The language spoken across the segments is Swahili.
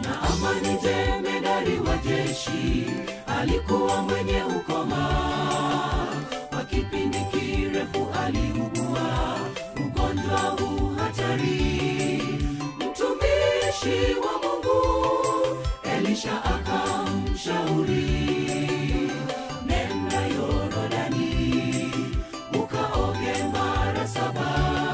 na amani jemedari wa jeshi alikuwa mwenye ukoma kwa kipindi kirefu aliugua ugonjwa huu hatari mtumishi wa mungu elisha akamshauri nenda yorodani ukaoge mara saba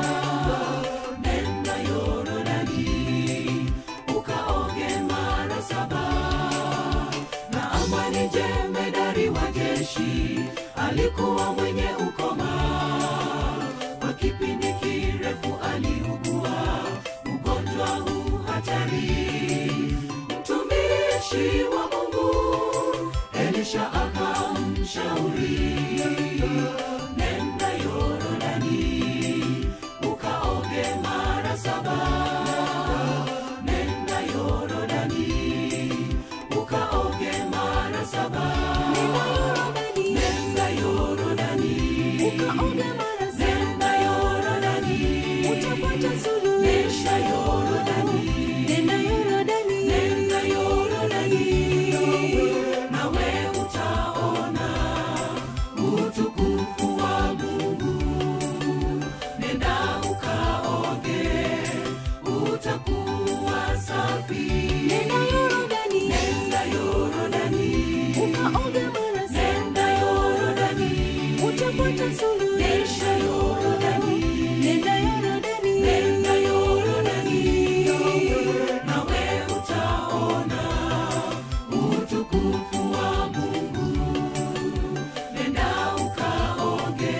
nenda yorodani ukaoge mara saba na amani jemedari wa jeshi alikuwa mwenye ukoma kwa kipindi kirefu aliugua ugonjwa huu hatari mtumishi wa mungu elisha akamshauri nenda yorodani ukaoge mara saba nenda yorodani ukaoge mara saba nenda yorodani nenda yorodani nenda yorodani nenda yorodani nawe utaona utukufu wa mungu nenda ukaoge utakuwa safi nenda yorodani nenda yorodani nenda yorodani nenda yorodani nawe utaona utukufu wa mungu nenda ukaoge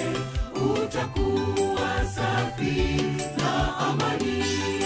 utakuwa safi na amani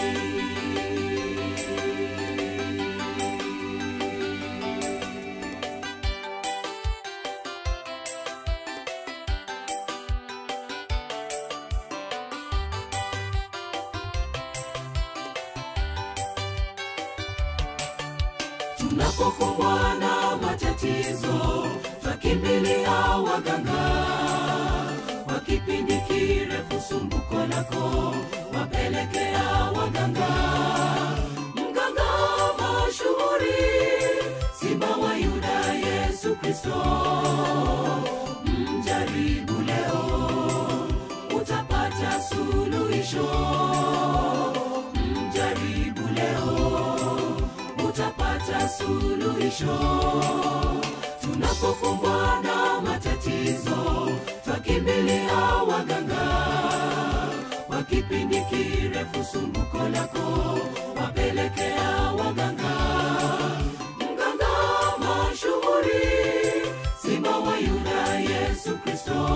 tunapokumbwa na matatizo twakimbilia waganga kwa kipindi kirefu sumbuko lako wapelekea waganga mganga mashuhuri simba wa yuda yesu kristo mjaribu leo utapata suluhisho mjaribu leo utapata suluhisho tunapokumbwa na matatizo twakimbilia waganga kwa kipindi kirefu sumbuko lako wapelekea waganga mganga mashuhuri simba wa yuda yesu kristo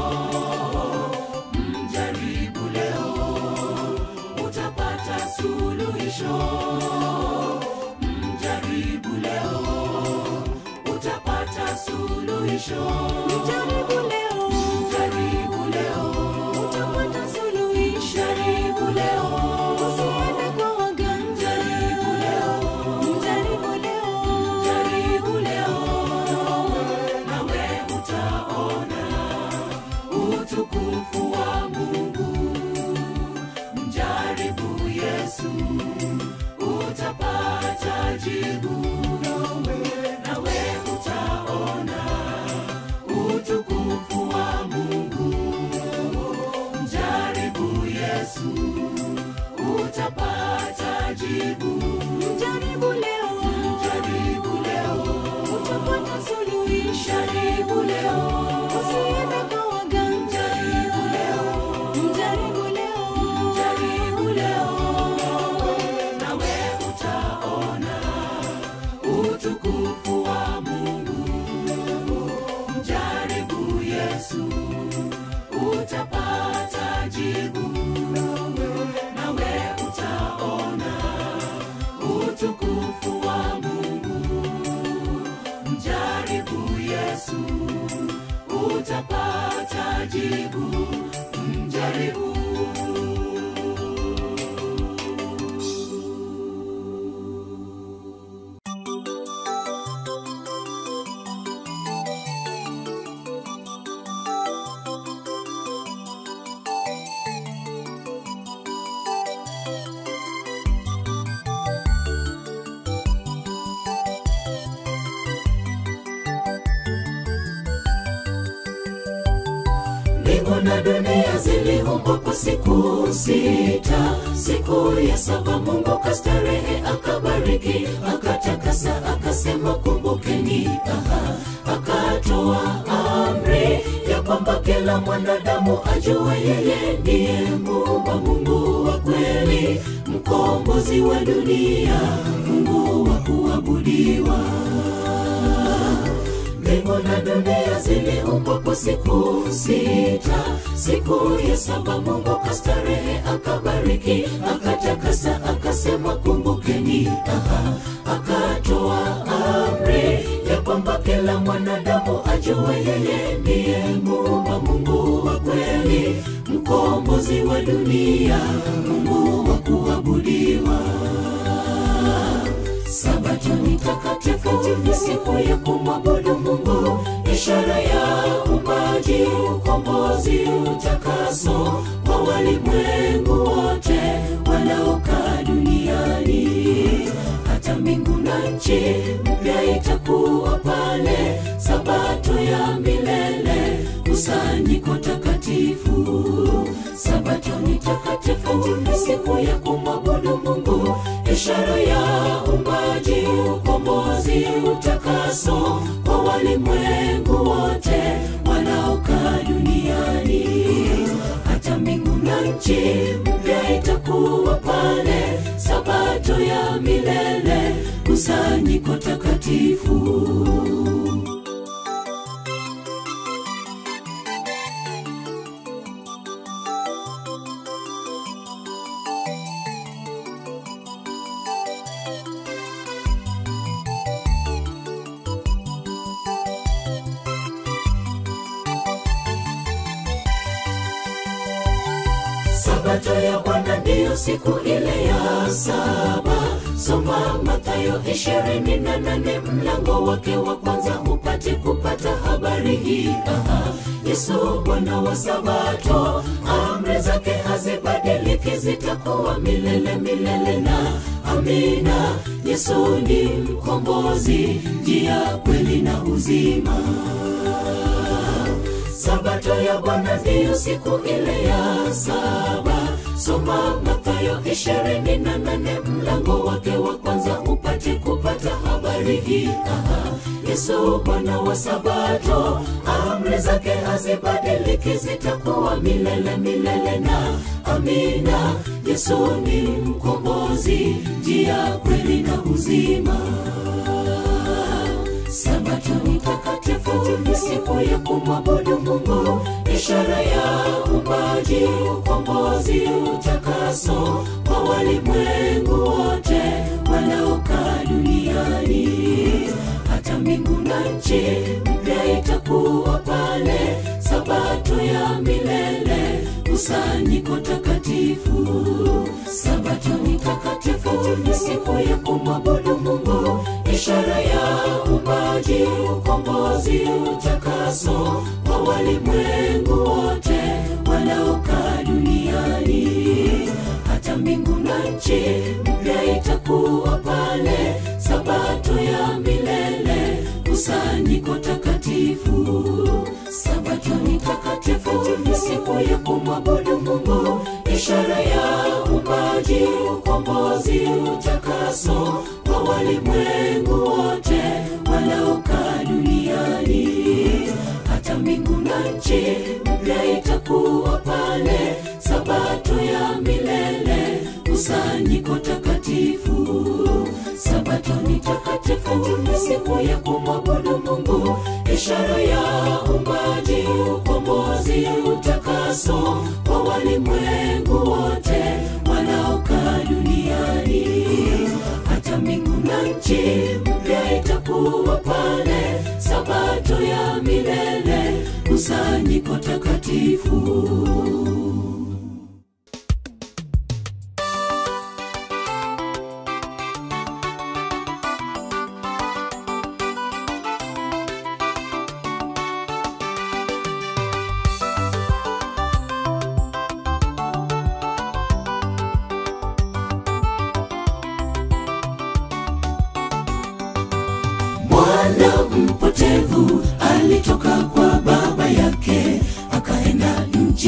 mjaribu leo utapata suluhisho mjaribu leo utapata suluhisho mjaribu leo mjaribu leo mjaribu leo mjaribu leo mjaribu leo nawe utaona utukufu wa mungu mjaribu yesu utapata jibu nawe utaona utukufu wa mungu mjaribu yesu utapata jibu Mjaribu leo, mjaribu leo utapata suluhisho. mjaribu leo Usiende kwa waganga. mjaribu leo Mjaribu leo, jaribu leo nawe utaona utukufu wa mungu mjaribu yesu utapata jibu nawe utaona utukufu wa mungu mjaribu yesu mbingu na dunia ziliumbwa kwa siku sita siku ya saba mungu kastarehe akabariki akatakasa akasema kumbukeni aha akatoa amri ya kwamba kila mwanadamu ajue yeye ndiye muumba mungu wa kweli mkombozi wa dunia mungu wa kuabudiwa mbingu na dunia ziliumbwa kwa siku sita siku ya saba mungu kastarehe akabariki akatakasa akasema kumbukeni aha akatoa amri ya kwamba kila mwanadamu ajue yeye ndiye muumba mungu wa kweli mkombozi wa dunia mungu wa kuabudiwa sabato ni takatifu ni siku ya kumwabudu mungu ishara ya umbaji ukombozi utakaso kwa walimwengu wote wanaokaa duniani hata mbingu na nchi mpya itakuwa pale sabato ya milele kusanyiko takatifu sabato ni takatifu ni siku ya kumwabudu mungu ishara ya umbaji ukombozi utakaso kwa walimwengu wote wanaokaa duniani hata mbingu na nchi mpya itakuwa pale sabato ya milele kusanyiko takatifu sabato ya bwana ndiyo siku ile ya saba soma mathayo ishirini na nane mlango wake wa kwanza upate kupata habari hii Aha, yesu bwana wa sabato amri zake hazibadiliki zitakuwa milele milele na amina yesu ni mkombozi njia kweli na uzima sabato ya bwana ndiyo siku ile ya saba soma mathayo ishirini na nane mlango wake wa kwanza upate kupata habari hii Aha, yesu bwana wa sabato amri zake hazibadiliki zitakuwa milele milele na amina yesu ni mkombozi njia kweli na uzima sabato ni takatifu ni siku ya kumwabudu mungu ishara ya umbaji ukombozi utakaso kwa walimwengu wote wanaokaa duniani hata mbingu na nchi mpya itakuwa pale sabato ya milele kusanyiko takatifu sabato ni takatifu ni siku ya kumwabudu mungu ishara ya umbaji ukombozi utakaso kwa walimwengu wote wanaokaa duniani hata mbingu na nchi mpya itakuwa pale sabato ya milele kusanyiko takatifu sabato ni takatifu ni siku ya kumwabudu mungu ishara ya umbaji ukombozi utakaso kwa walimwengu wote wanaokaa duniani hata mbingu na nchi mpya itakuwa pale sabato ya milele kusanyiko takatifu sabato ni takatifu ni siku ya kumwabudu mungu ishara ya umbaji ukombozi utakaso kwa walimwengu wote wanaokaa duniani hata mbingu na nchi mpya itakuwa pale sabato ya milele kusanyiko takatifu mwana mpotevu alitoka kwa baba yake akaenda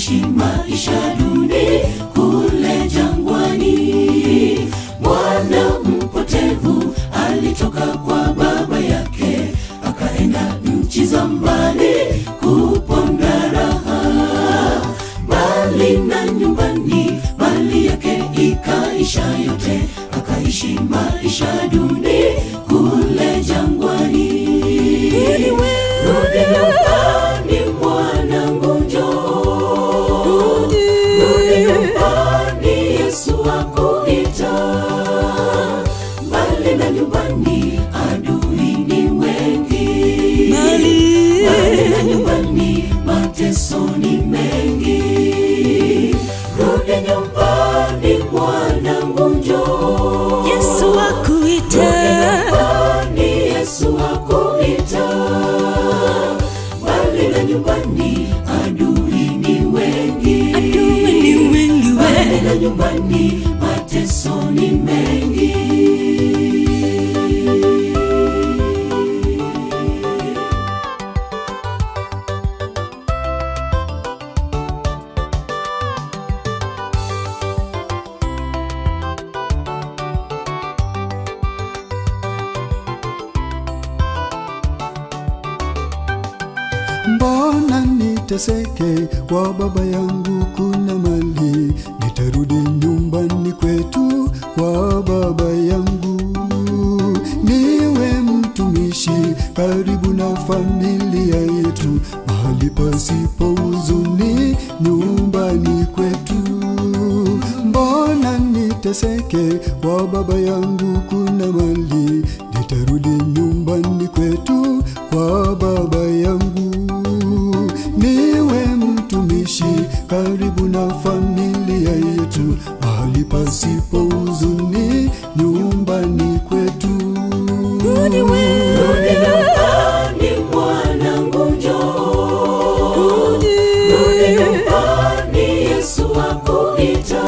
akaishi maisha duni kule jangwani. Mwana mpotevu alitoka kwa baba yake akaenda nchi za mbali kuponda raha, mbali na nyumbani, mali yake ikaisha yote, akaishi maisha duni kule jangwani. Rudi nyumbani mwanangu, njoo rudi nyumbani, Yesu akuita. Mbali na nyumbani, adui ni wengi. Mbali na nyumbani, mateso ni mengi. Rudi nyumbani mwanangu, njoo Yesu Rudi akuita nyumbani, Yesu akuita. Mbali na nyumbani, adui ni wengi. adui ni wengi Mbali we na nyumbani, mateso ni mengi. Mbona niteseke kwa baba yangu kuna mali, nitarudi nyumbani kwetu kwa baba yangu, niwe mtumishi karibu na familia yetu, mahali pasipo huzuni nyumbani kwetu. Mbona niteseke kwa baba yangu kuna mali, nitarudi nyumbani kwetu kwa baba yangu, niwe mtumishi karibu na familia yetu, mahali pasipo huzuni nyumbani kwetu. Rudi nyumbani mwanangu, njoo Rudi nyumbani, Yesu akuita.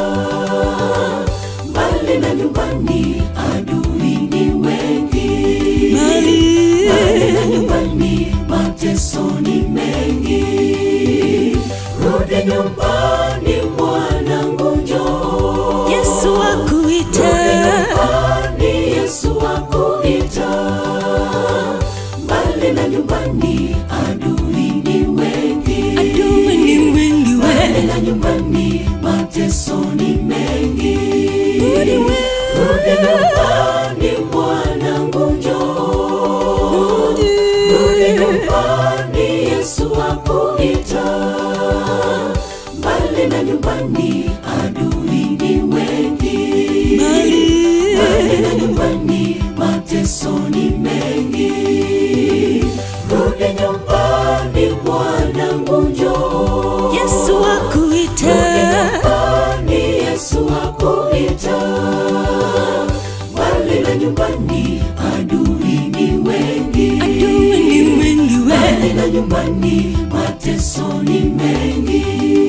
Mbali na nyumbani, adui ni wengi. Mbali na nyumbani, mateso ni mengi. Rudi nyumbani mwanangu, njoo Yesu Rudi akuita nyumbani, Yesu akuita. Mbali na nyumbani, adui ni wengi. adui ni wengi Mbali we na nyumbani, mateso ni mengi. Rudi nyumbani mwanangu, njoo Rudi nyumbani, Yesu akuita. Mbali na nyumbani, adui ni wengi. Mbali na nyumbani, mateso ni mengi. Rudi nyumbani mwanangu, njoo Yesu akuita nyumbani, Yesu akuita. Mbali na nyumbani, adui ni wengi. adui ni wengi Mbali we na nyumbani, mateso ni mengi.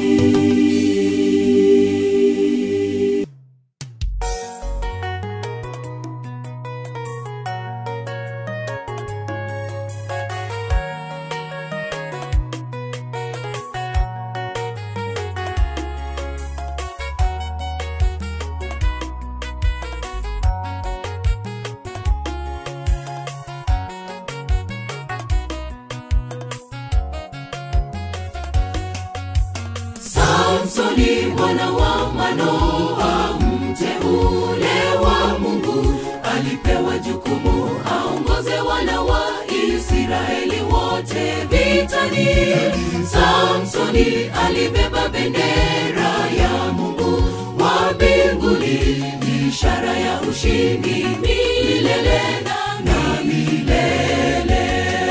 Samsoni mwana wa Manoa, mteule wa Mungu, alipewa jukumu aongoze wana wa Israeli wote vitani. Samsoni alibeba bendera ya Mungu wa mbinguni, ishara ya ushindi milele na milele.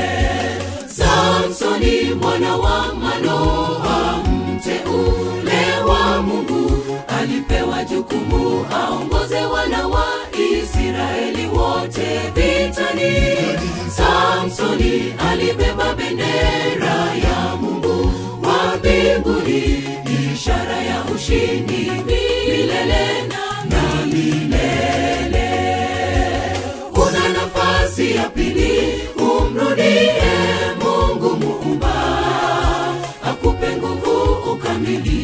Samsoni mwana wa Manoa, mteule wa Mungu, alipewa jukumu aongoze wana wa Israeli wote vitani. Samsoni alibeba bendera ya Mungu wa mbinguni, ishara ya ushindi milele na milele. Una nafasi ya pili, umrudie Mungu muumba, akupe nguvu ukamili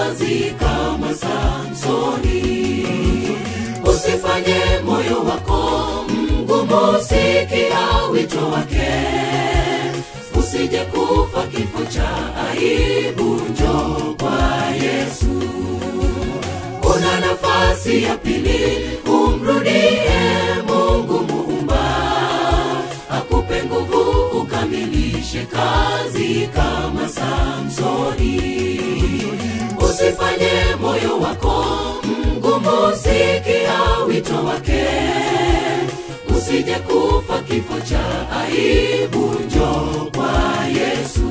kazi kama Samsoni. Usifanye moyo wako mgumu, sikia wito wake, usije kufa kifo cha aibu. Njoo kwa Yesu, una nafasi ya pili, umrudie Mungu Muumba, akupe nguvu ukamilishe kazi kama Samsoni. Usifanye moyo wako mgumu, sikia wito wake, usije kufa kifo cha aibu. Njoo kwa Yesu.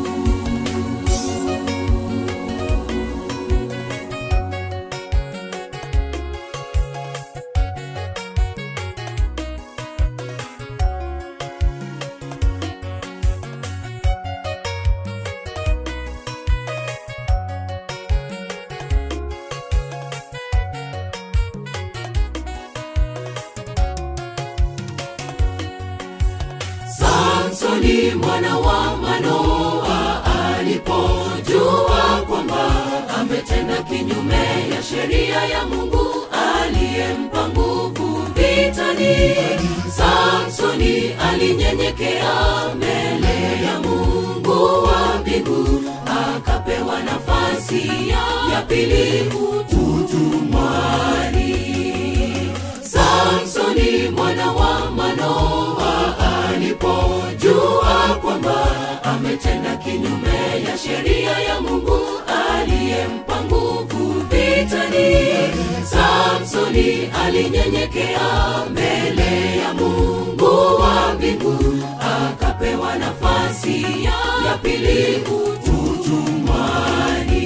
Samsoni mwana wa Manoa alipojua kwamba ametenda kinyume ya sheria ya Mungu aliyempa nguvu vitani, Samsoni alinyenyekea mbele ya Mungu wa mbingu, akapewa nafasi ya, ya pili utumwani. Samsoni mwana wa Manoa alipojua kwamba ametenda kinyume ya sheria ya Mungu aliyempa nguvu vitani, Samsoni alinyenyekea mbele ya Mungu wa mbingu, akapewa nafasi ya, ya pili utumwani.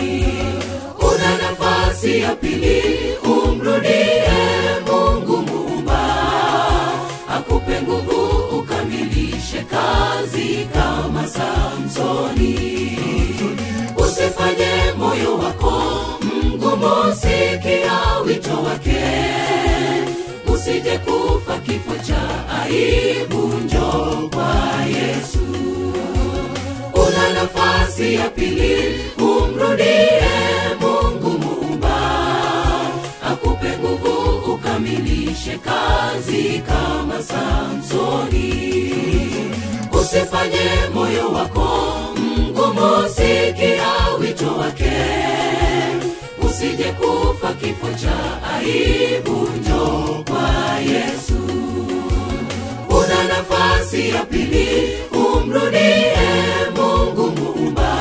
Una nafasi ya pili, umrudie Mungu Muumba, akupe nguvu ukamilishe kazi kama Samsoni. Usifanye moyo wako mgumu, sikia wito wake, usije kufa kifo cha aibu. Njoo kwa Yesu, una nafasi ya pili, umrudie Mungu Muumba, akupe nguvu ukamilishe kazi kama Samsoni. Usifanye moyo wako mgumu, sikia wito wake, usije kufa kifo cha aibu. Njoo kwa Yesu, una nafasi ya pili, umrudie Mungu Muumba,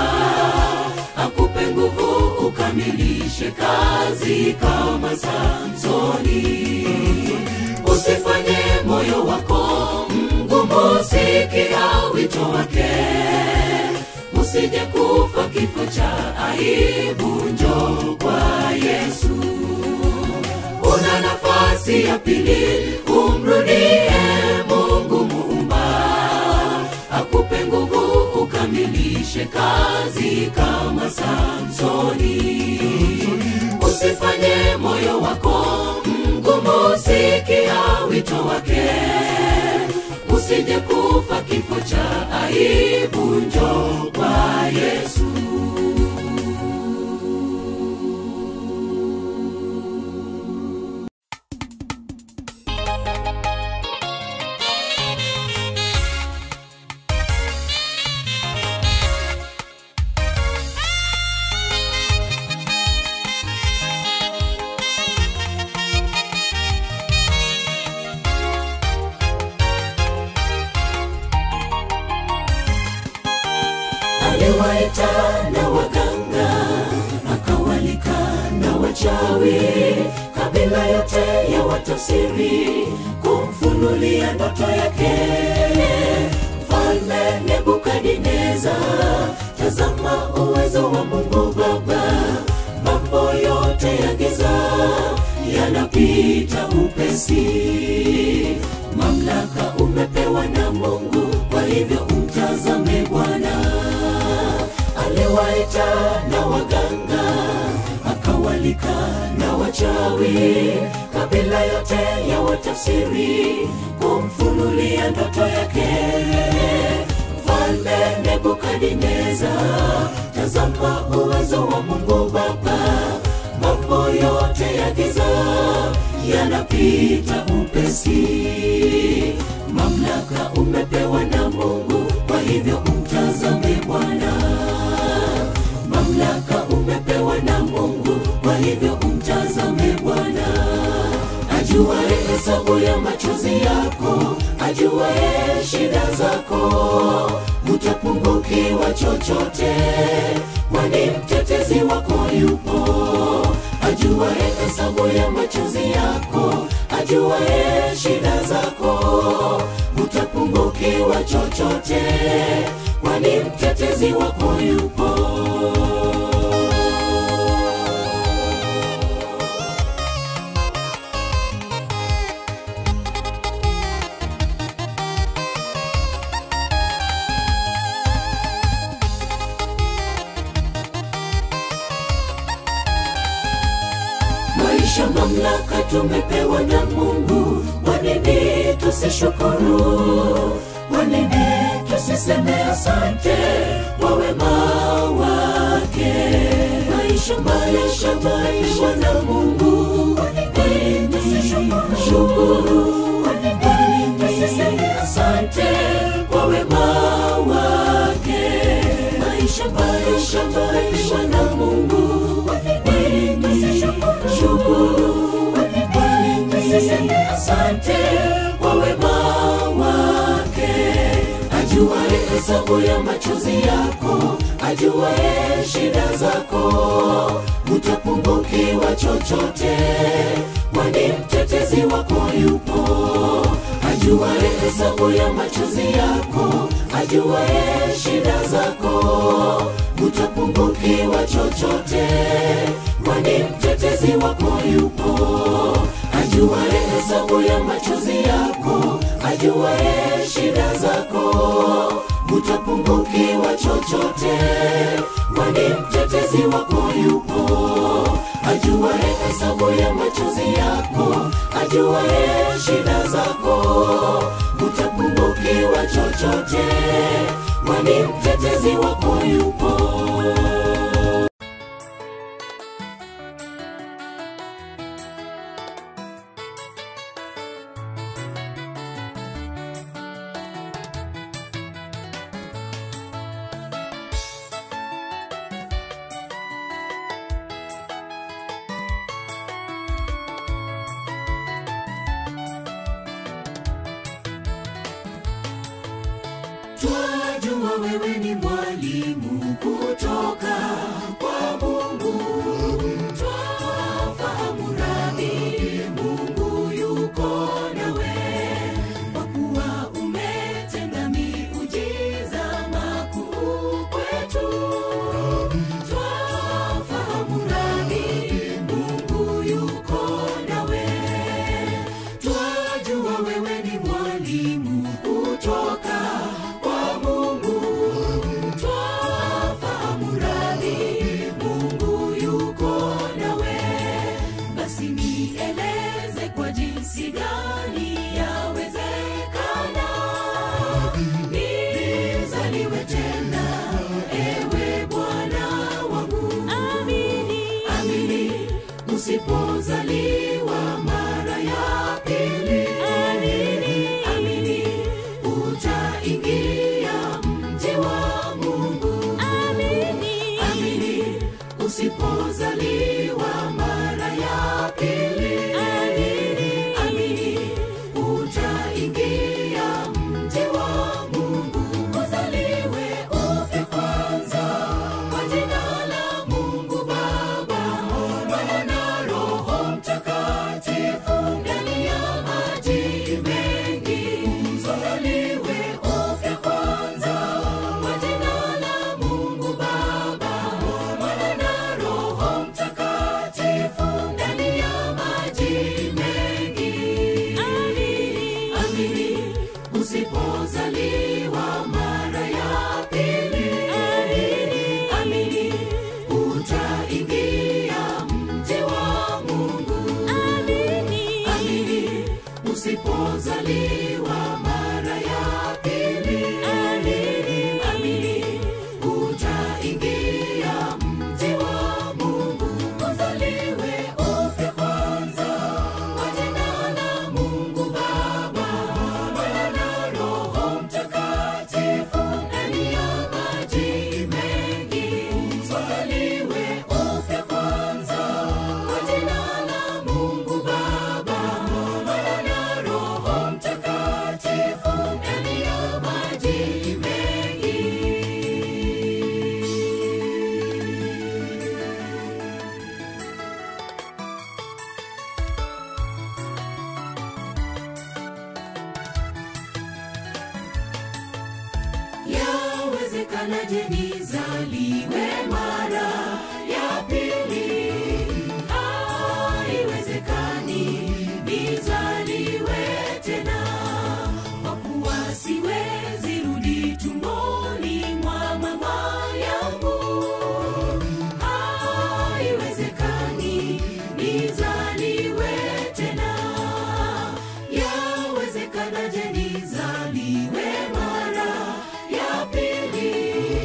akupe nguvu ukamilishe kazi kama Samsoni. Usifanye moyo wako mgumu, sikia wito wake, usije kufa kifo cha aibu. Njoo kwa Yesu, una nafasi ya pili, umrudie Mungu Muumba, akupe nguvu ukamilishe kazi kama Samsoni. Usifanye moyo wako mgumu, sikia wito wake, usije kufa kifo cha aibu. Njoo kwa Yesu. aliwaita na waganga akawalika na wachawi kabila yote ya watafsiri kumfunulia ndoto yake mfalme nebukadineza tazama uwezo wa mungu baba mambo yote ya giza yanapita upesi mamlaka umepewa na mungu kwa hivyo umtazame bwana aliwaita na waganga akawalika na wachawi kabila yote ya watafsiri kumfunulia ndoto yake mfalme nebukadineza tazama uwezo wa mungu baba mambo yote ya giza yanapita upesi mamlaka umepewa na mungu kwa hivyo umtazame bwana mamlaka umepewa na mungu kwa hivyo umtazame bwana ajuae hesabu ya machozi yako ajuae shida zako hutapungukiwa chochote kwani mtetezi wako yupo ajuae hesabu ya machozi yako ajuae shida zako hutapungukiwa chochote kwani mtetezi wako yupo maisha mamlaka tumepewa na mungu wanini tusishukuru wanini tusiseme asante kwa wema wake maisha maisha maisha na mungu wanini tusishukuru wanini tusiseme asante kwa wema wake maisha maisha maisha na mungu wanini tusishukuru wanini asante kwa wema wake ajuae hesabu ya machozi yako ajuae shida zako hutapungukiwa chochote kwani mtetezi wako yupo ajuae hesabu ya machozi yako ajuae shida zako hutapungukiwa chochote kwani mtetezi wako yupo ajuae hesabu ya machozi yako ajuae shida zako hutapungukiwa chochote kwani mtetezi wako yupo ajuae hesabu ya machozi yako ajuae shida zako hutapungukiwa chochote kwani mtetezi wako yupo twajua wewe ni mwalimu kutoka kwa mungu twafahamu radhi mungu yuko nawe kwa kuwa umetenda miujiza makuu kwetu twafahamu radhi mungu yuko nawe twajua wewe ni mwalimu kutoka kwa mungu twafahamu radhi mungu yuko nawe basi nieleze kwa jinsi gani yawezekana nizaliwe tena ewe bwana wangu amini amini usipozaliwa mara ya pili amini amini utaingia mji wa mungu amini amini usipozaliwa mara ya pili amini amini utaingia mji wa mungu uzaliwe upya kwanza kwa jina la mungu baba mwana na roho mtakatifu ndani ya maji mengi uzaliwe upya kwanza kwa jina la mungu baba mwana na roho mtakatifu ndani ya maji mengi amini usipozaliwa mara ya pili amini amini utaingia mji wa mungu amini amini usipozaliwa mara ya pili amini amini utaingia yawezekanaje nizaliwe mara ya pili? Haiwezekani nizaliwe tena, kwa kuwa siwezi rudi tumboni mwa mama yangu. Haiwezekani nizaliwe tena, yawezekanaje nizaliwe mara ya pili?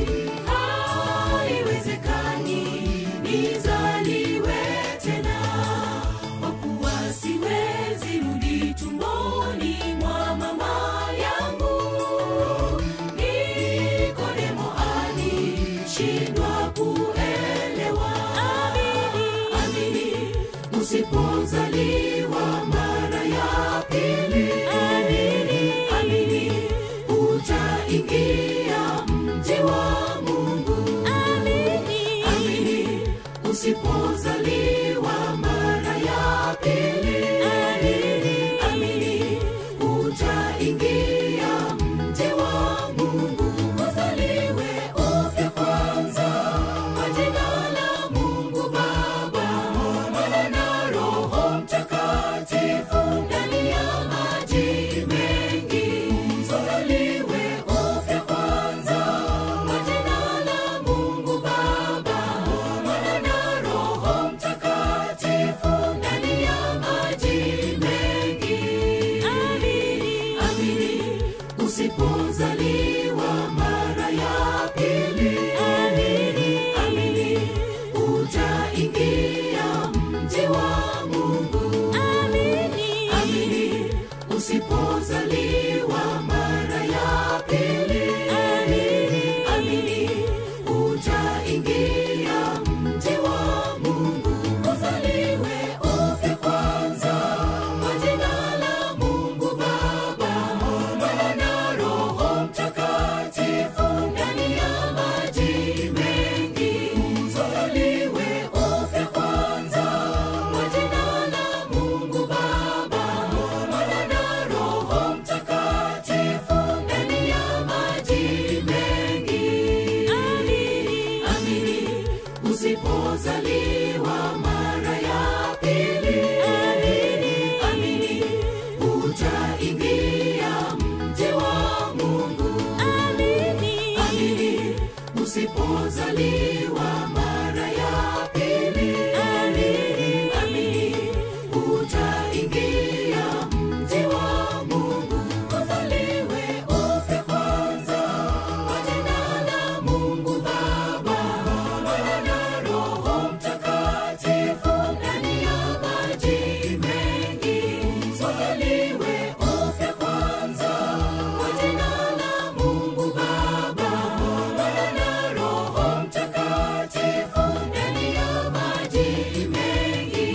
Haiwezekani nizaliwe tena, kwa kuwa siwezi rudi tumboni mwa mama yangu. Nikodemo alishindwa kuelewa. Amini, usipozaliwa mara ya pili, amini, utaingia mji wa Mungu. Amini, usipozaliwa mara ya pili, amini, utaingia mji wa Mungu. Uzaliwe upya kwanza kwa jina la Mungu Baba, Mwana na Roho Mtakatifu ndani ya maji mengi. Uzaliwe upya kwanza kwa jina la Mungu Baba, Mwana na Roho Mtakatifu ndani ya maji mengi. Amini, usipozaliwa mara ya pili, amini, utaingia mji wa Mungu. Amini, usipozaliwa mara ya pili, amini, utaingia mji wa Mungu. Uzaliwe upya kwanza kwa jina la Mungu Baba, Mwana na Roho Mtakatifu ndani ya maji mengi. Uzaliwe upya kwanza kwa jina la Mungu Baba, Mwana na Roho Mtakatifu ndani ya maji mengi. Amini, usipozaliwa mara ya pili, amini, utaingia mji wa Mungu. Amini, usipozaliwa mara ya pili, amini, utaingia mji wa Mungu. Uzaliwe upya kwanza kwa jina la Mungu Baba, Mwana na Roho Mtakatifu ndani ya maji mengi. Uzaliwe upya kwanza kwa jina la Mungu Baba, Mwana na Roho Mtakatifu ndani ya maji mengi.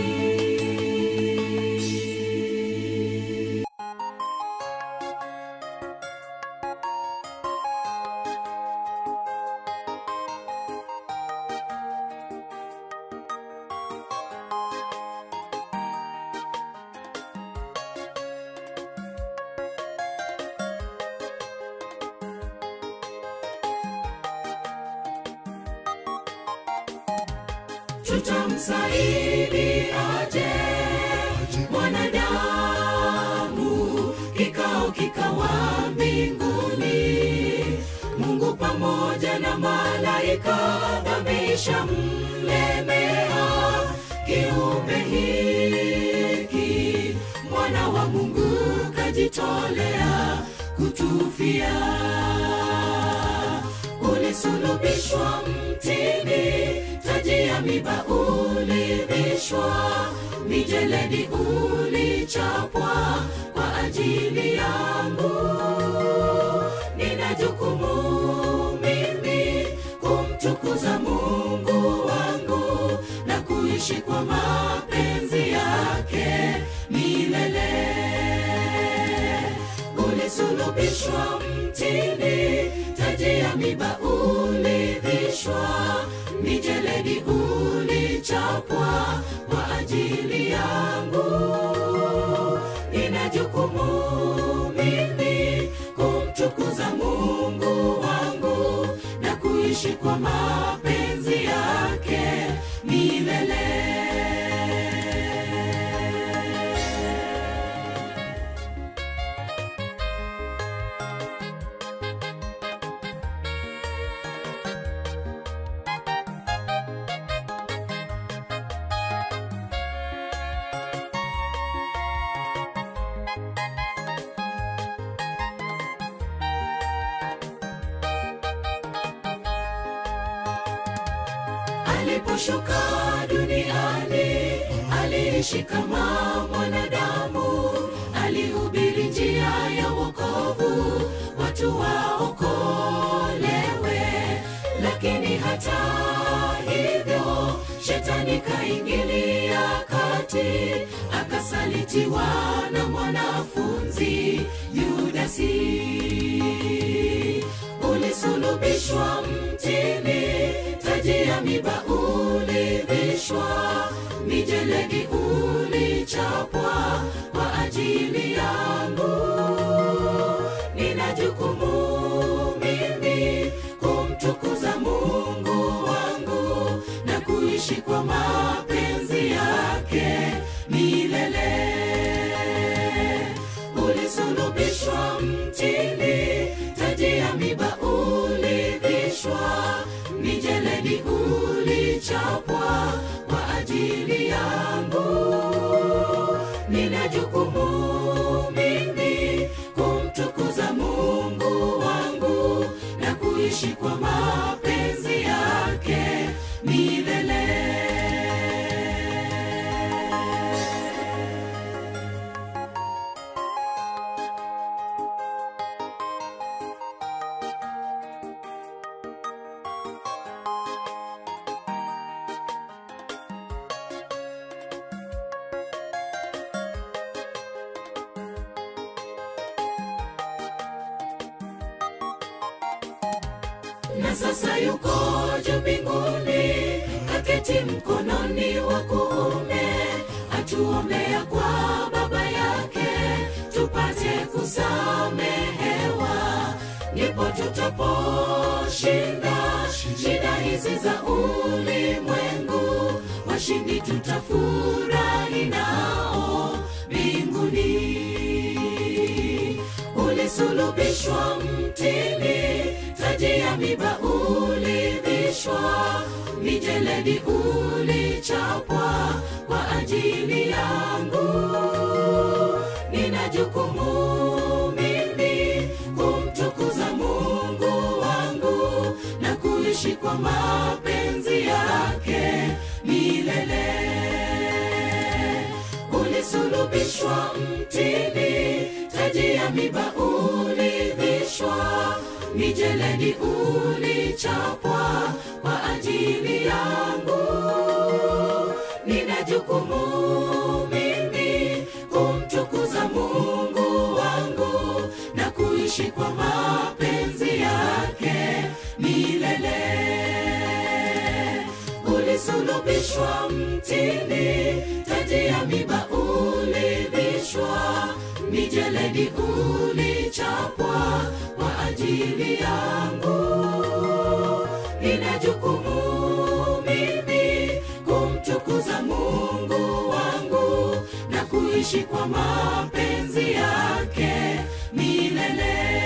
tutamsaidi aje mwanadamu kikao kikawa mbinguni mungu pamoja na malaika dhambi mlemea kiumbe hiki mwana wa mungu kajitolea kutufia ulisulubishwa mtini taji ya miba ulivishwa mijeledi ulichapwa kwa ajili yangu nina jukumu mimi kumtukuza mungu wangu na kuishi kwa mapenzi yake milele ulisulubishwa mtini taji ya miba ulivishwa mijeledi ulichapwa kwa ajili yangu nina jukumu mimi kumtukuza mungu wangu kuishi kwa mapenzi yake milele aliposhuka duniani aliishi kama mwanadamu alihubiri njia ya wokovu watu waokolewe lakini hata hivyo shetani kaingilia kati akasalitiwa na mwanafunzi yudasi ulisulubishwa mtini taji ya miba ulivishwa mijeledi ulichapwa kwa ajili yangu nina jukumu mimi kumtukuza mungu wangu na kuishi kwa mapenzi yake milele ulisulubishwa mtini taji ya miba ulivishwa mijeledi ulichapwa kwa ajili yangu nina jukumu mimi kumtukuza mungu wangu na kuishi kwa mapenzi yake milele na sasa yuko juu mbinguni kaketi mkononi wa kuume atuombea kwa baba yake tupate kusamehewa ndipo tutaposhinda shida hizi za ulimwengu washindi tutafurahi nao mbinguni ulisulubishwa mtini taji ya miba ulivishwa mijeledi ulichapwa kwa ajili yangu nina jukumu mimi kumtukuza mungu wangu na kuishi kwa mapenzi yake milele ulisulubishwa mtini taji ya miba ulivishwa mijeledi ulichapwa kwa ajili yangu nina jukumu mimi kumtukuza mungu wangu na kuishi kwa mapenzi yake milele ulisulubishwa mtini taji ya miba ulivishwa mijeledi ulichapwa kwa ajili yangu nina jukumu mimi kumtukuza mungu wangu na kuishi kwa mapenzi yake milele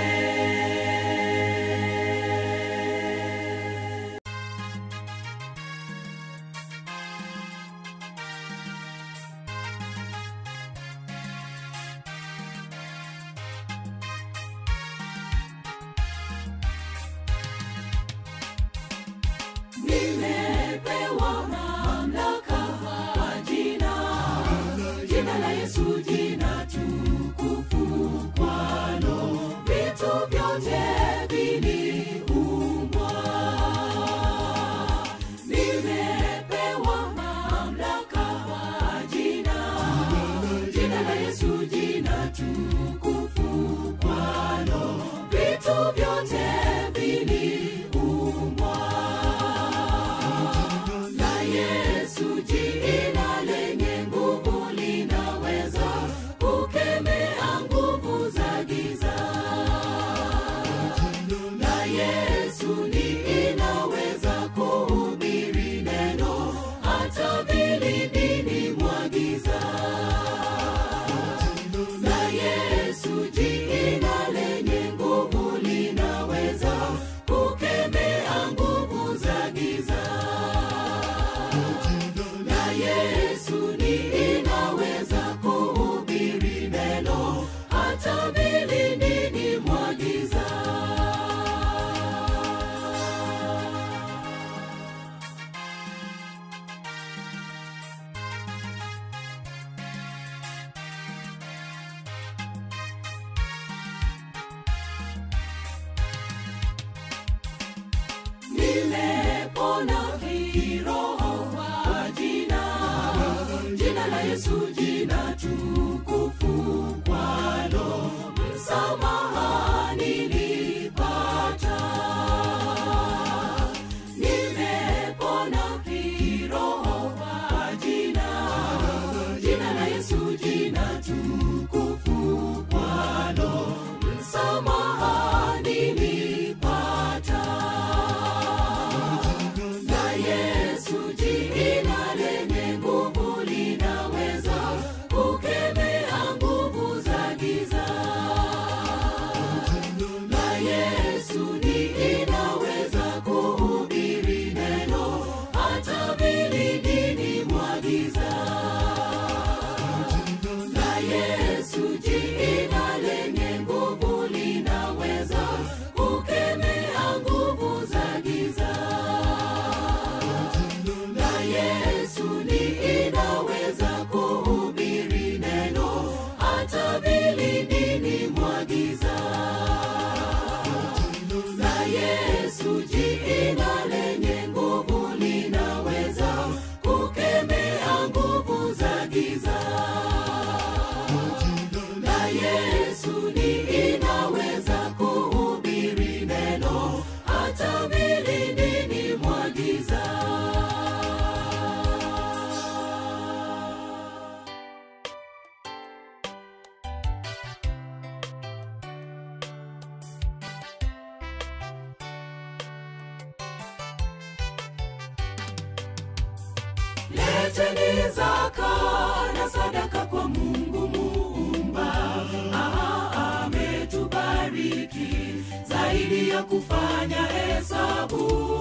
nimepewa mamlaka kwa jina jina la yesu jina tukufu kwalo vitu vyote viliumbwa nimepewa mamlaka kwa jina jina la yesu jina tukufu kwalo vitu vyote viliumbwa la Yesu jina lenye nguvu linaweza kukemea nguvu za giza. La Yesu ni inaweza kiroho kwa jina jina la yesu jina tukufu kwalo msamaha nilipata nimepona kiroho kwa jina jina la yesu jina tukufu kwalo msamaha nilipata na yesu jina lenye nguvu linaweza kukemea nguvu za giza na yesu ni inaweza kuhubiri neno hata vilindini mwa giza na yesu jina lenye nguvu linaweza kukemea nguvu za giza na yesu ni inaweza kuhubiri neno hata vilindini mwa giza na yesu jina lenye nguvu linaweza kukemea nguvu za giza na yesu ni inaweza kuhubiri neno hata vilindini mwa giza leteni zaka na sadaka kwa mungu muumba aha ametubariki zaidi ya kufanya hesabu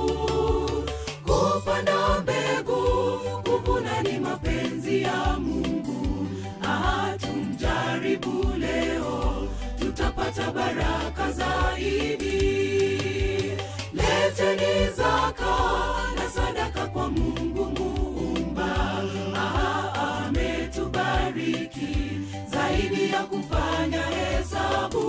kupanda mbegu kuvuna ni mapenzi ya mungu aha tumjaribu leo tutapata baraka zaidi leteni zaka na sadaka kwa mungu muumba aha ametubariki zaidi ya kufanya hesabu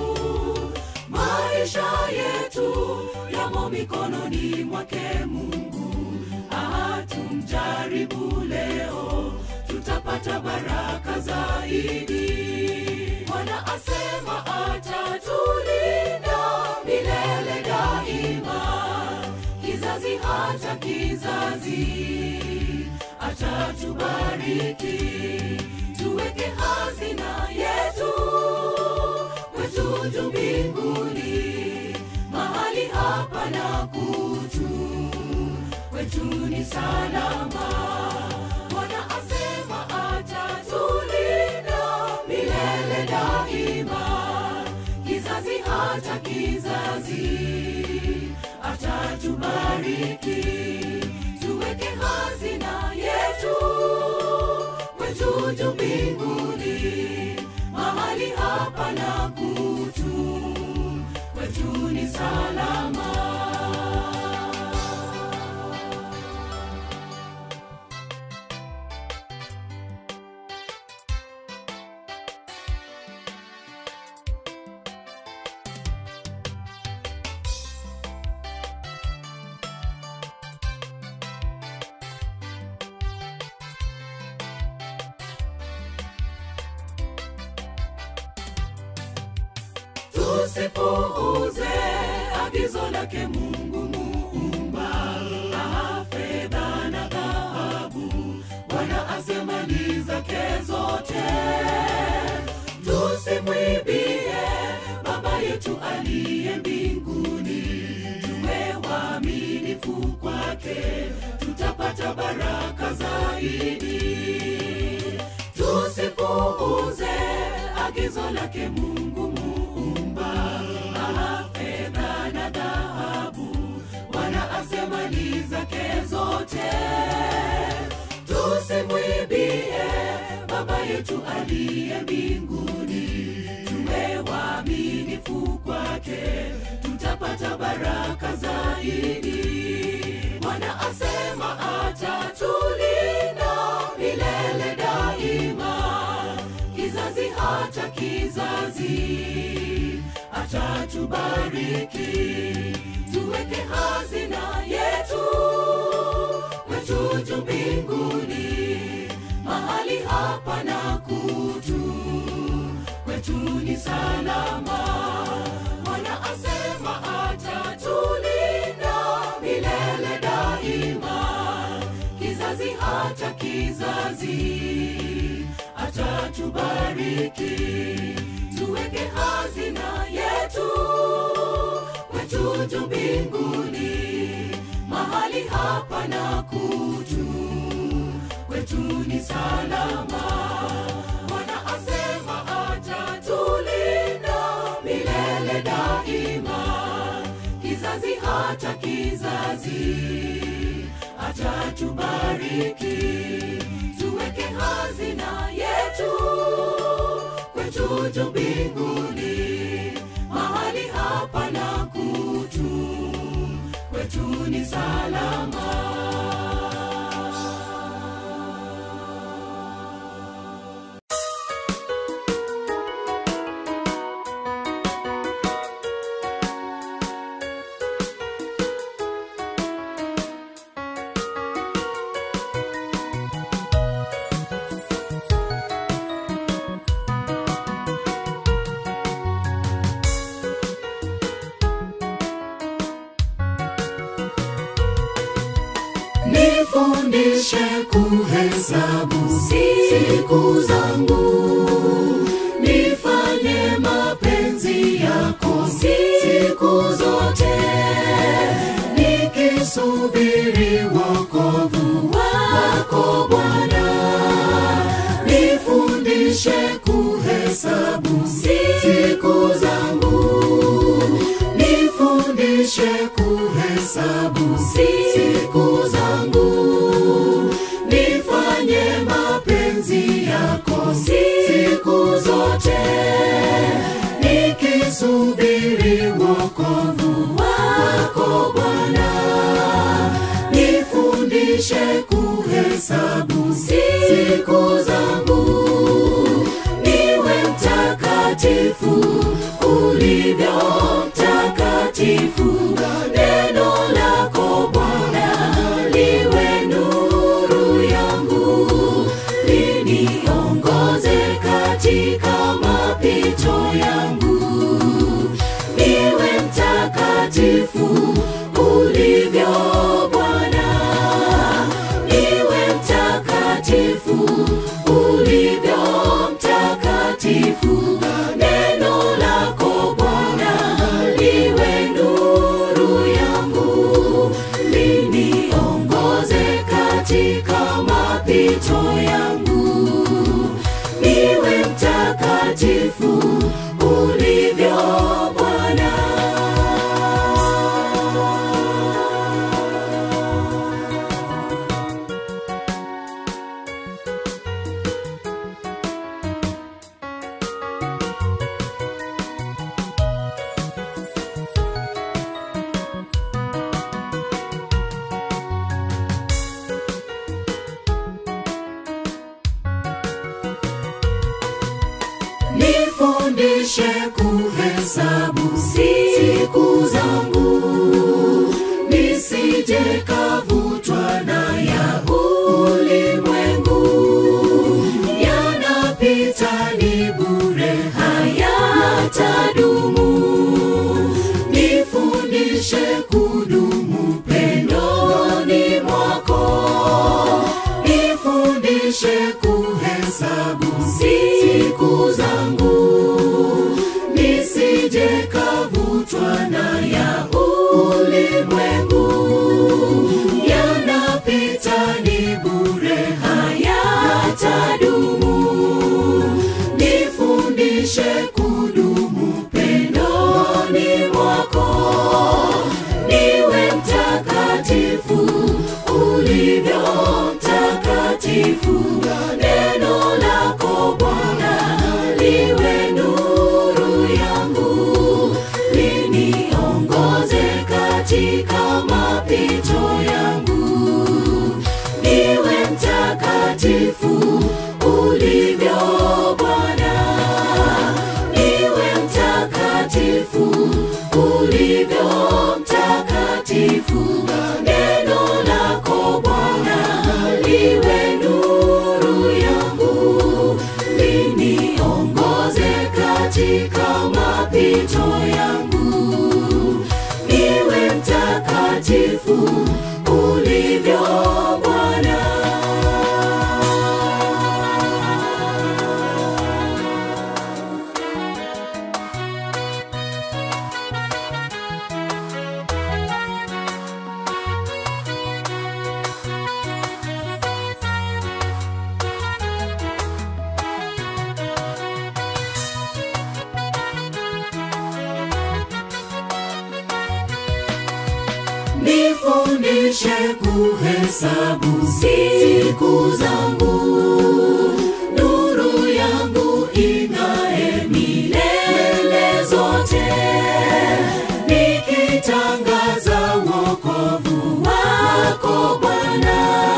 maisha yetu yamo mikononi mwake mungu aha tumjaribu leo tutapata baraka zaidi bwana asema atatulinda milele daima kizazi hata kizazi atatubariki tuweke hazina yetu kwetu juu mbinguni mahali hapa na kutu kwetu ni salama bwana asema atatulinda milele daima kizazi hata kizazi atatubariki tuweke hazina yetu kwetu juu mbinguni mahali hapa na kutu kwetu ni salama tusipuuze agizo lake mungu muumba aha fedha na dhahabu bwana asema ni zake zote tusimwibie baba yetu aliye mbinguni tuwe waaminifu kwake tutapata baraka zaidi tusipuuze agizo lake mungu muumba aha fedha na dhahabu bwana asema ni zake zote tusimwibie baba yetu aliye mbinguni tuwe waaminifu kwake tutapata baraka zaidi bwana asema atatulinda milele daima kizazi hata kizazi atatubariki tuweke hazina yetu juu mbinguni mahali hapa na kutu kwetu ni salama bwana asema atatulinda milele daima kizazi hata kizazi atatubariki tuweke hazina yetu kwetu juu mbinguni mahali hapa na kutu kwetu ni salama bwana asema atatulinda milele daima kizazi hata kizazi atatubariki tuweke hazina yetu kwetu juu mbinguni mahali hapa na kutu kwetu ni salama nifundishe kuhesabu siku zangu nifanye mapenzi yako siku zote nikisubiri wokovu wako bwana nifundishe kuhesabu siku zangu nifundishe kuhesabu siku zangu nifanye mapenzi yako siku zote nikisubiri wokovu wako bwana nifundishe kuhesabu siku zangu niwe mtakatifu ulivyo mtakatifu neno lako bwana liwe nuru yangu liniongoze katika mapito yangu niwe mtakatifu ulivyo bwana niwe mtakatifu ulivyo mtakatifu neno lako bwana liwe nuru yangu liniongoze katika mapito yangu niwe mtakatifu ulivyo bwana nifundishe kuhesabu siku zangu nisije kavutwa na ya ulimwengu yanapita ni bure hayatadumu nifundishe kudumu pendoni mwako nifundishe kuhesabu siku zangu nisije kavutwa na ya ulimwengu yanapita ni bure hayatadumu nifundishe kudumu pendoni mwako niwe mtakatifu ulivyo mtakatifu neno lako bwana liwe nuru yangu liniongoze katika mapito yangu niwe mtakatifu ulivyo bwana niwe mtakatifu ulivyo mtakatifu neno lako bwana mtakatifu ulivyo Bwana. nifundishe kuhesabu siku zangu, nuru yangu ing'ae milele zote, nikitangaza wokovu wako Bwana.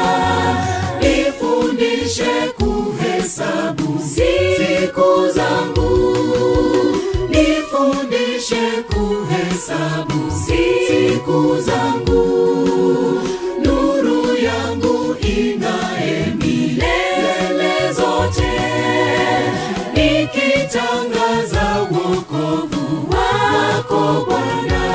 Nifundishe kuhesabu siku zangu, nifundishe kuhesabu siku zangu, nuru yangu ing'ae milele zote, nikitangaza wokovu wako Bwana.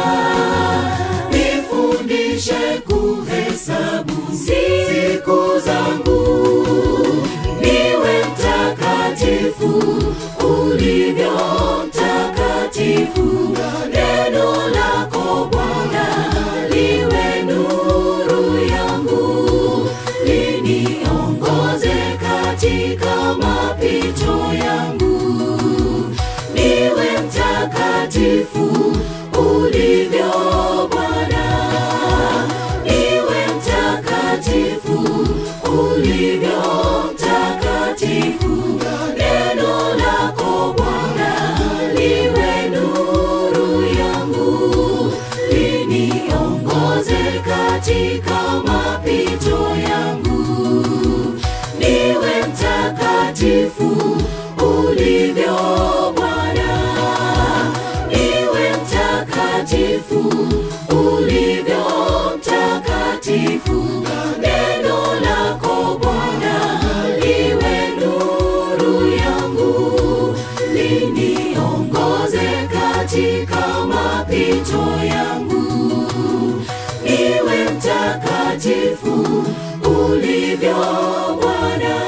Nifundishe kuhesabu siku zangu, niwe mtakatifu ulivyo mtakatifu. Neno lako Bwana liwe nuru yangu, liniongoze katika mapito yangu, niwe mtakatifu ulivyo Bwana, niwe mtakatifu ulivyo mtakatifu. Neno lako Bwana liwe nuru yangu, liniongoze katika mapito yangu, niwe mtakatifu ulivyo Bwana, niwe mtakatifu ulivyo mtakatifu. Neno lako Bwana liwe nuru yangu, liniongoze katika mapito yangu, niwe mtakatifu ulivyo Bwana.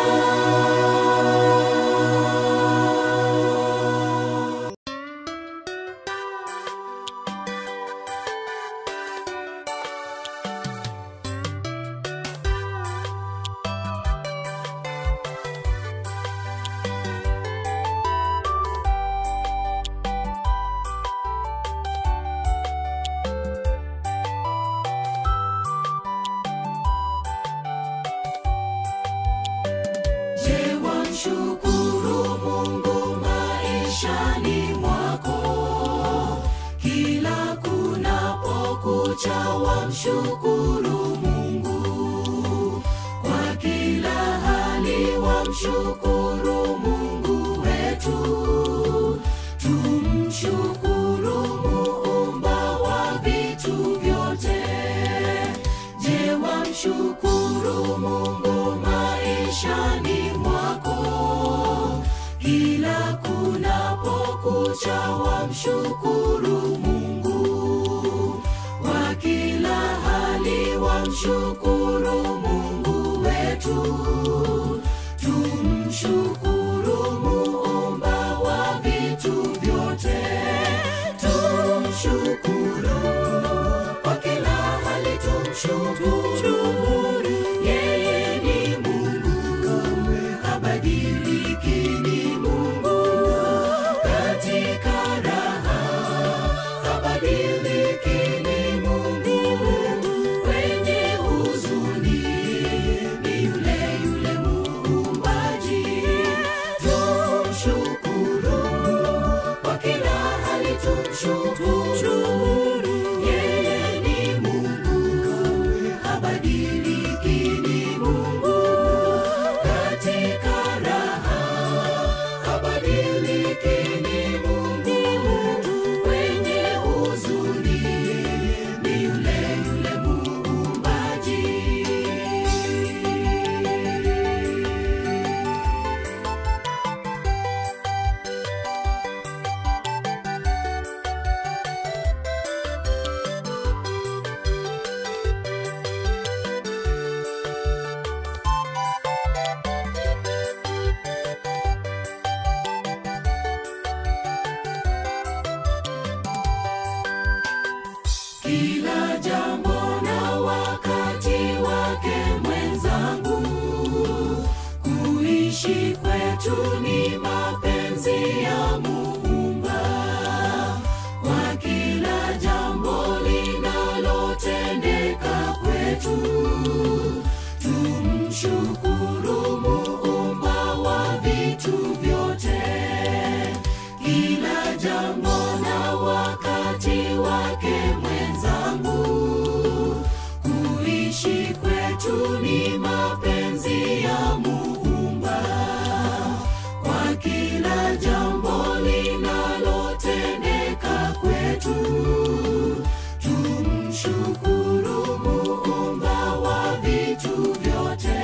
Je, wamshukuru Mungu maishani mwako? Kila kunapokucha wamshukuru Mungu kwa kila hali, wamshukuru Mungu wetu. Tumshukuru muumba wa vitu vyote. Je, wamshukuru Mungu maishani mwako? Kila kunapokucha wamshukuru Mungu kwa kila hali, wamshukuru Mungu wetu. Tumshukuru muumba wa vitu vyote. Tumshukuru kwa kila hali, tumshukuru. Yeye ni Mungu, habadiliki, ni Mungu katika raha, habadiliki, ni Mungu kwenye huzuni, ni yule yule muumbaji. Tumshukuru kwa kila hali, tumshukuru. Yeye ni Mungu, habadiliki kila jambo na wakati wake mwenzangu kuishi kwetu ni mapenzi ya muumba kwa kila jambo linalotendeka kwetu tumshukuru muumba wa vitu vyote kila jambo na wakati wake mwenzangu kuishi kwetu ni mapenzi ya muumba kwa kila jambo linalotendeka kwetu tumshukuru muumba wa vitu vyote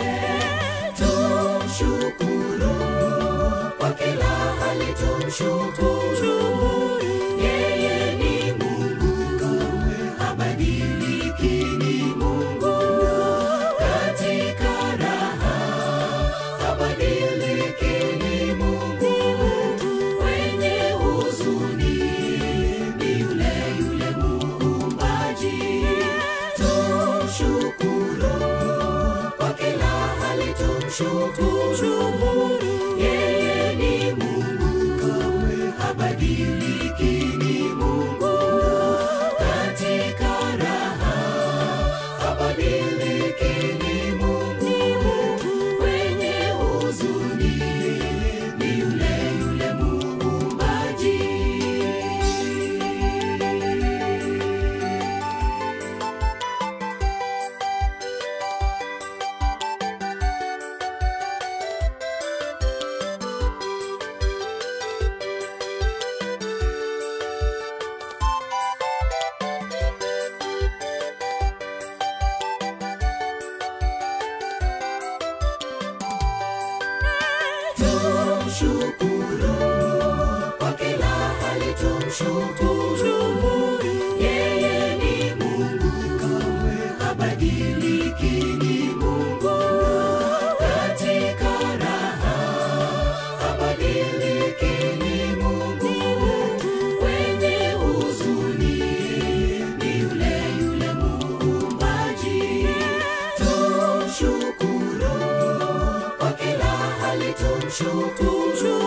tumshukuru kwa kila hali tumshukuru yeye ni mungu habadiliki ni mungu katika raha habadiliki ni mungu kwenye huzuni ni yule yule muumbaji tumshukuru kwa kila hali tumshukuru yeye ni mungu habadiliki ni mungu katika raha habadiliki ni mungu kwenye huzuni ni yule yule muumbaji tumshukuru kwa kila hali tumshukuru yeye ni mungu habadiliki ni mungu katika raha habadiliki ni mungu kwenye huzuni ni yule yule muumbaji tumshukuru kwa kila hali tumshukuru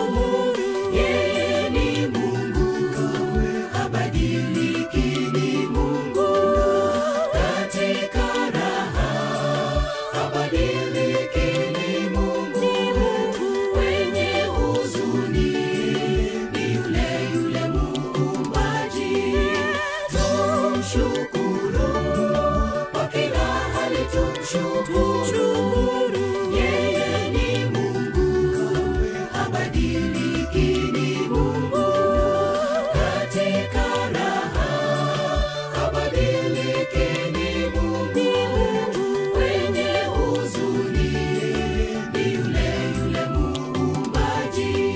yeye ni mungu habadiliki ni mungu katika raha habadiliki ni mungu kwenye huzuni ni yule yule muumbaji tumshukuru kwa kila hali tumshukuru yeye ni mungu habadiliki ni mungu katika raha habadiliki ni mungu kwenye huzuni ni yule yule muumbaji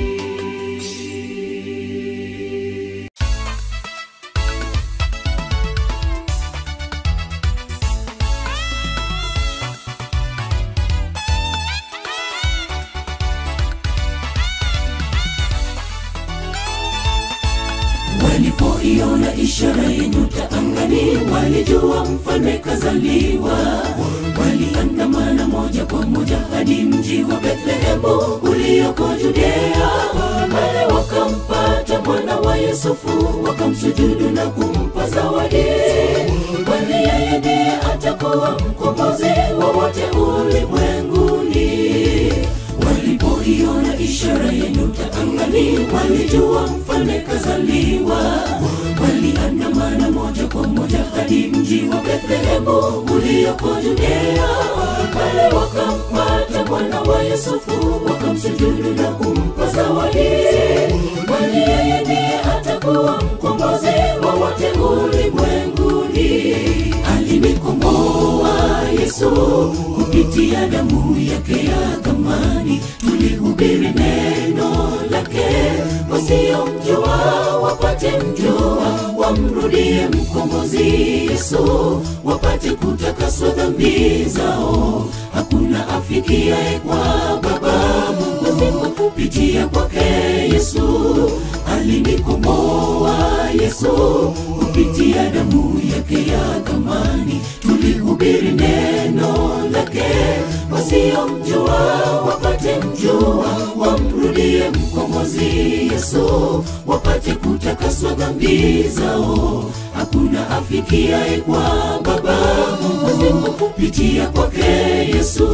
walipoiona ishara ya nyota angani walijua mfalme kazaliwa waliandamana moja kwa moja hadi mji wa bethlehemu ulioko judea pale wakampata mwana wa yusufu wakamsujudu na kumpa zawadi kwani yeye ndiye atakuwa mkombozi wa wote ulimwenguni walipoiona ishara ya nyota angani walijua mfalme kazaliwa waliandamana moja kwa moja hadi mji wa bethlehemu ulioko judea pale wakampata mwana wa yusufu wakamsujudu na kumpa zawadi kwani yeye ndiye atakuwa mkombozi wa wote ulimwenguni alinikomboa yesu kupitia damu yake ya thamani tulihubiri neno lake wasiomjua wapate mjua wamrudie mkombozi yesu wapate kutakaswa dhambi zao hakuna afikiaye kwa baba mungu kupitia kwake yesu alinikomboa Yesu kupitia damu yake ya thamani. Tulihubiri neno lake, wasiomjua wapate mjua, wamrudie mkombozi Yesu, wapate kutakaswa dhambi zao. Hakuna afikiaye kwa Baba pasipo kupitia kwake Yesu.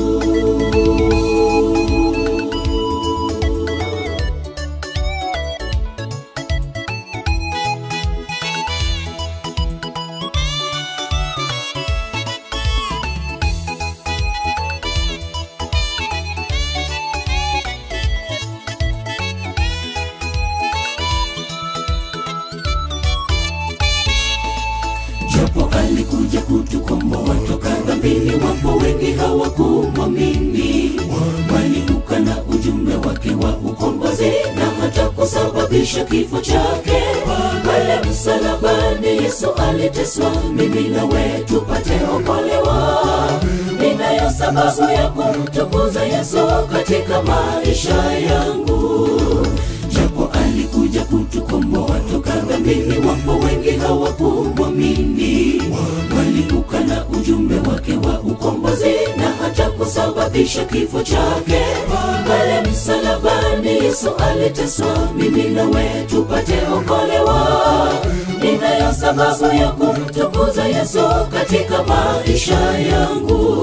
japo alikuja kutukomboa toka dhambini, wapo wengi hawakumwamini, waliukana ujumbe wake wa ukombozi na hata kusababisha kifo chake. Pale msalabani Yesu aliteswa, mimi nawe tupate okolewa. Ninayo sababu ya kumtukuza Yesu katika maisha yangu japo alikuja kutukomboa toka dhambini, wapo wengi hawakumwamini, waliukana ujumbe wake wa ukombozi na hata kusababisha kifo chake. Pale msalabani Yesu aliteswa, mimi nawe tupate okolewa. Ninayo sababu ya kumtukuza Yesu katika maisha yangu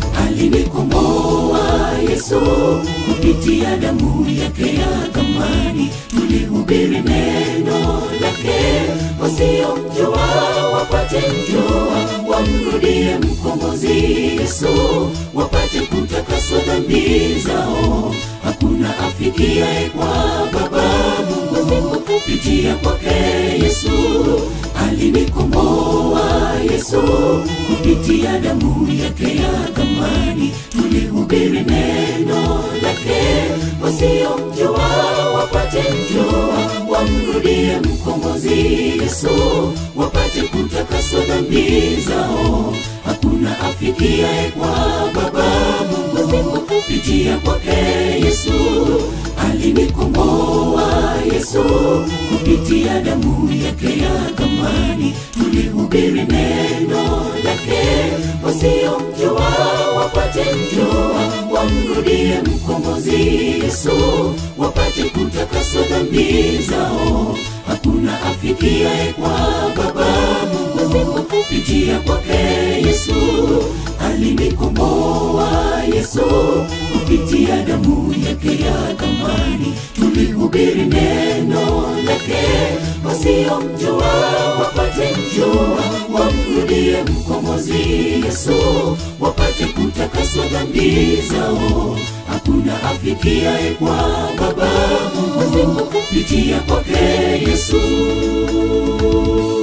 alinikomboa Yesu kupitia damu yake ya thamani. Tulihubiri neno lake, wasiomjua wapate mjua, wamrudie mkombozi Yesu, wapate kutakaswa dhambi zao. Hakuna afikiaye kwa Baba pasipo kupitia kwake Yesu. Alinikomboa Yesu kupitia damu yake ya thamani. Tulihubiri neno lake, wasiomjua wapate mjua, wamrudie mkombozi Yesu, wapate kutakaswa dhambi zao. Hakuna afikiaye kwa Baba pasipo kupitia kwake Yesu. Alinikomboa Yesu kupitia damu yake ya thamani. Tulihubiri neno lake, wasiomjua wapate mjua, wamrudie mkombozi Yesu, wapate kutakaswa dhambi zao. Hakuna afikiaye kwa Baba pasipo kupitia kwake Yesu. Alinikomboa Yesu kupitia damu yake ya thamani. Tulihubiri neno lake, wasiomjua wapate mjua, wamrudie mkombozi Yesu, wapate kutakaswa dhambi zao. Hakuna afikiaye kwa Baba pasipo kupitia kwake Yesu.